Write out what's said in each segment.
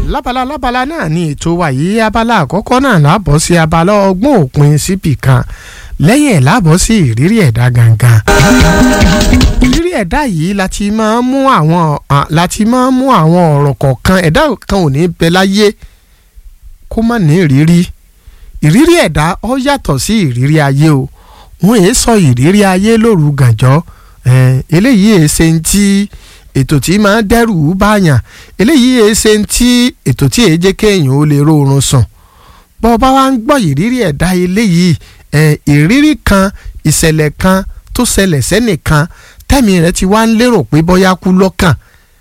lábala lábala náà ni ètò wa yìí abala àkọ́kọ́ náà lábọ̀ sí abala ọgbọ́n òpin síbì kan lẹ́yìn ẹ̀ lábọ̀ sí ìrírí ẹ̀dá gangan. ìrírí ẹ̀dá yìí láti máa ń mú àwọn láti máa ń mú àwọn ọ̀rọ̀ kọ̀ọ̀kan ẹ̀dá kan ò ní bẹ láyé kó má ní ìrírí ìrírí ẹ̀dá ó yàtọ̀ sí ìrírí ayé o wọn èé sọ ìrírí ayé lóru gànjọ́ eléyìí èé ṣe ń tí ètò tí máa ń dẹ́rù báyàn eléyìí èé ṣe ń tí ètò tí èé jẹ́ kéèyàn ó lè rórun sùn bọ́ ọba wa ń gbọ́ ìrírí ẹ̀dá eléyìí ìrírí kan ìṣẹ̀lẹ̀ kan tó ṣẹlẹ̀ sẹ́nìkan tẹ́mi rẹ̀ ti wá ń lérò pé bóyá kú lọ́kàn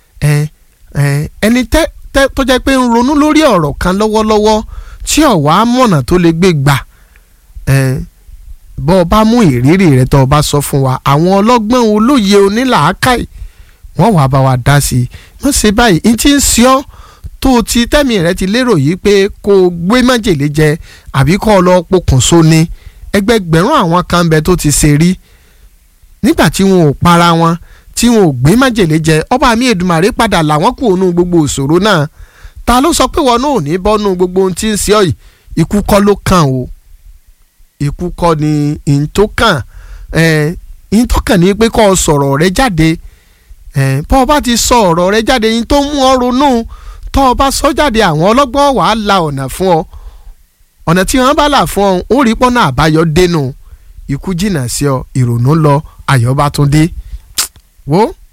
ẹni tó jẹ́ pé ń ronú lórí ọ̀rọ̀ kan lọ́wọ́lọ́wọ́ tí ọ̀wá mọ̀nà tó lè gbé gbà bọ́ ọ bá mú ìrírí rẹ̀ tó o bá sọ fún wa àwọn ọlọ́gbọ́n olóye onílàákàyè wọ́n wàá bá wa dá sí i wọ́n ṣe báyìí n ti ń ṣe ọ́ tó o ti tẹ́mi rẹ̀ ti lérò yìí pé kó o gbé májèlé jẹ àbí kó o lọ pokùnso ni ẹgbẹgbẹ̀rún àwọn kan bẹ tó ti ṣe rí nígbà tí wọn ò para wọn tí wọn ò gbé májèlé jẹ ọba mi Èdùmàrè padà làwọn kù ònú gbogbo ìṣòro náà ta ló sọ pé wọn náà ò ní bọ́nú gbogbo ohun tí ń ṣe ọ́ yìí ikú kọ́ ló kàn o ikú kọ́ ni ìntòkàn ìntòkàn ni pé kó o sọ̀rọ̀ rẹ jáde bọ́ ọ bá ti sọ ọ̀rọ̀ rẹ jáde yín tó mú ọ ronú tọ́ ọ bá sọ jáde àwọn ọlọ́gbọ́n wàá la ọ̀nà fún ọ ọ̀nà tí wọ́n bá là fún ọ ó rí pọ́nà àbáyọ dénú ikú jìnnà sí ọ ìrònú lọ ayọ̀ bá tún dé wo